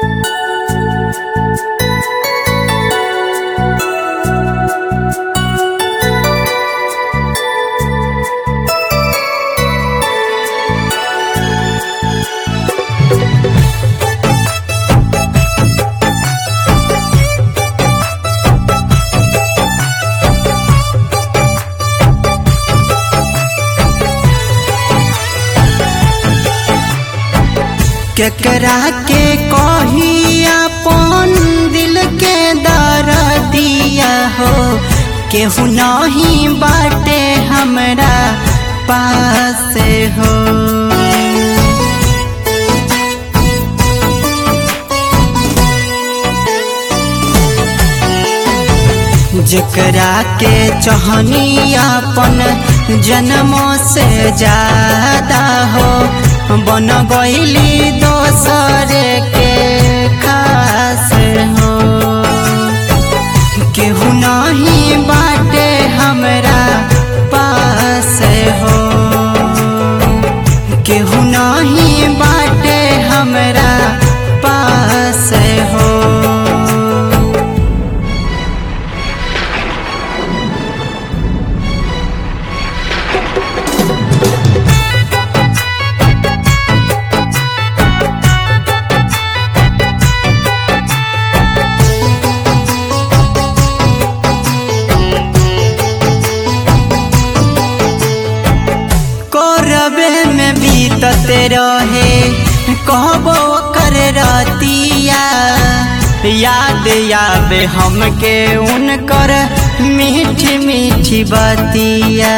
केकरा के कही अपन दिल के दर्दिया हो केहू नहीं बाटे हमरा पास हो जेकरा के चहनी अपन जन्मों से ज्यादा हो बन गईली दोसर के खास हो केहू नहीं बाटे हमरा पास हो केहू नहीं बाटे हमरा पास हो करबे में बीतते रहे कहबो कर रतिया याद याद हमके उनकर मीठी मीठी बतिया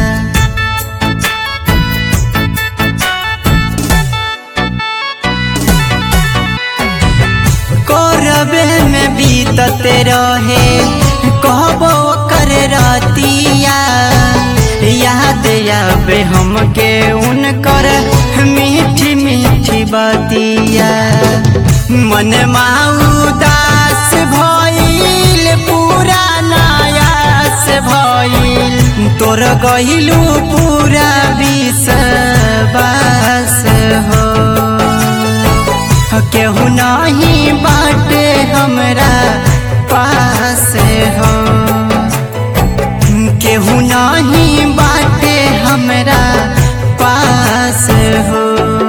करबे में बीतते रहे कहबो कर रतिया याद आवे हमके उनकर मीठी मीठी बतिया मन उदास भइल पूरा नायास भइल तोर गइलू पूरा विश्वास हो केहू नहीं बाटे हमरा पास हो केहू नहीं बाटे हमरा पास हो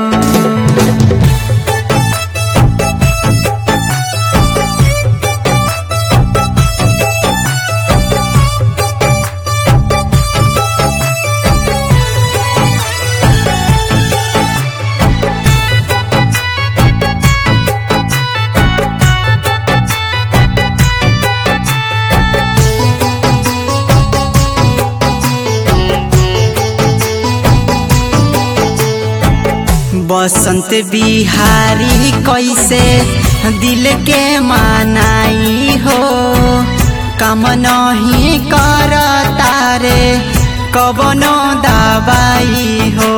बसंत बिहारी कैसे दिल के मानाई हो काम नहीं कर तारे कबनो दवाई हो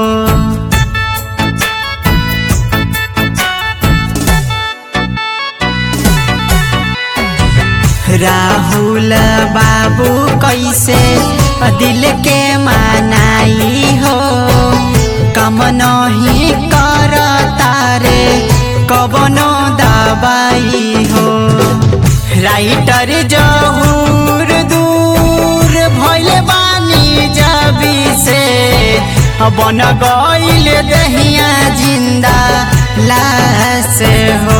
राहुल बाबू कैसे दिल के मानाई हो काम नहीं कर तारे कबनो दवाई हो राइटर जहूर दूर भैल बानी जबी से बन गईल दहिया जिंदा लाश हो